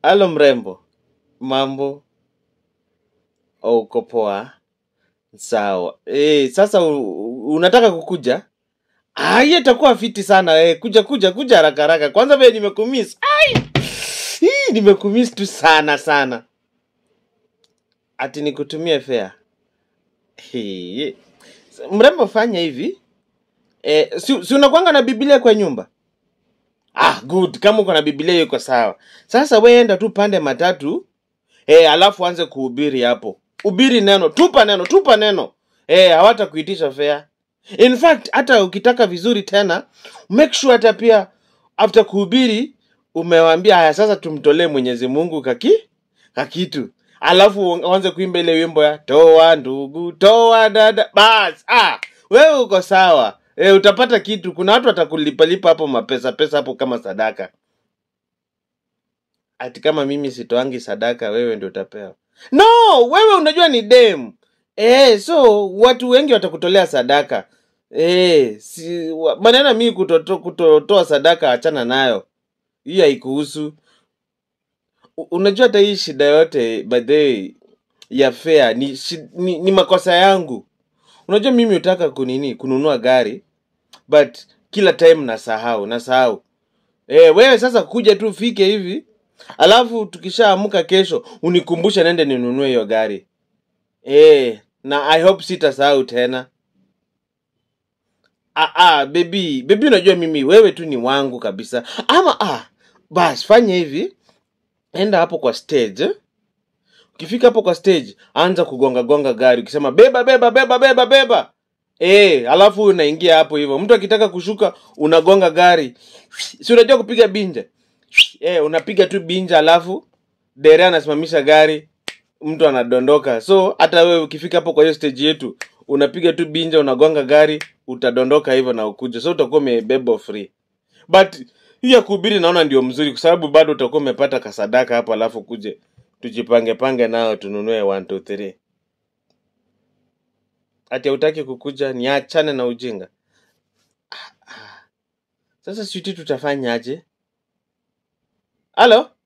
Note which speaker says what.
Speaker 1: Halo mrembo, mambo? Oh, uko poa? Sawa. Eh, sasa u, u- unataka kukuja? Ah, hiyo itakuwa fiti sana. Eh, kuja kuja kuja haraka haraka. Kwanza vile nimekumiss. Ai! Hii nimekumiss tu sana sana. Ati nikutumie fare. Hii. Mrembo fanya hivi. Eh, si, si unakwanga na Biblia kwa nyumba? Ah, good. Kama uko na Biblia yuko sawa. Sasa wewe enda tu pande matatu, eh, alafu anze kuhubiri hapo. Hubiri neno, tupa neno, tupa neno. Eh, hawatakuitisha fare. In fact, hata ukitaka vizuri tena, make sure hata pia after kuhubiri umewaambia haya sasa tumtolee Mwenyezi Mungu kaki kakitu. Alafu uanze kuimba ile wimbo ya toa ndugu, toa dada. Bas, ah, wewe uko sawa. E, utapata kitu. Kuna watu watakulipalipa hapo mapesa pesa hapo kama sadaka. Ati kama mimi sitoangi sadaka, wewe ndio utapewa. No, wewe unajua ni dem. Eh, so watu wengi watakutolea sadaka. Eh, si wa- maneno mimi kutotoa kutotoa sadaka achana nayo. Hii haikuhusu. U- Unajua hata hii shida yote by the way ya fare ni, shi- ni, ni makosa yangu. Unajua mimi hutaka kunini kununua gari but kila time nasahau, nasahau. Eh, wewe sasa kuja tu fike hivi alafu tukishaamka kesho unikumbushe nende ninunue hiyo gari. Eh, na I hope sitasahau tena. Ah, ah, baby, baby unajua mimi wewe tu ni wangu kabisa. Ama ah, bas fanya hivi, enda hapo kwa stage. eh. Ukifika hapo kwa stage, anza kugonga gonga gari ukisema beba beba beba beba beba. Eh, alafu unaingia hapo hivyo. Mtu akitaka kushuka unagonga gari. Si unajua kupiga binja? Eh, unapiga tu binja alafu dereva anasimamisha gari, mtu anadondoka. So hata wewe ukifika hapo kwa hiyo stage yetu, unapiga tu binja, unagonga gari, utadondoka hivyo na ukuje. So utakuwa umebeba free. But hii ya kuhubiri naona ndio mzuri kwa sababu bado utakuwa umepata kasadaka hapo alafu kuje tujipange pange nao tununue 1 2 3. Ati hautaki kukuja niachane na ujinga. Sasa sisi tutafanya aje? Halo?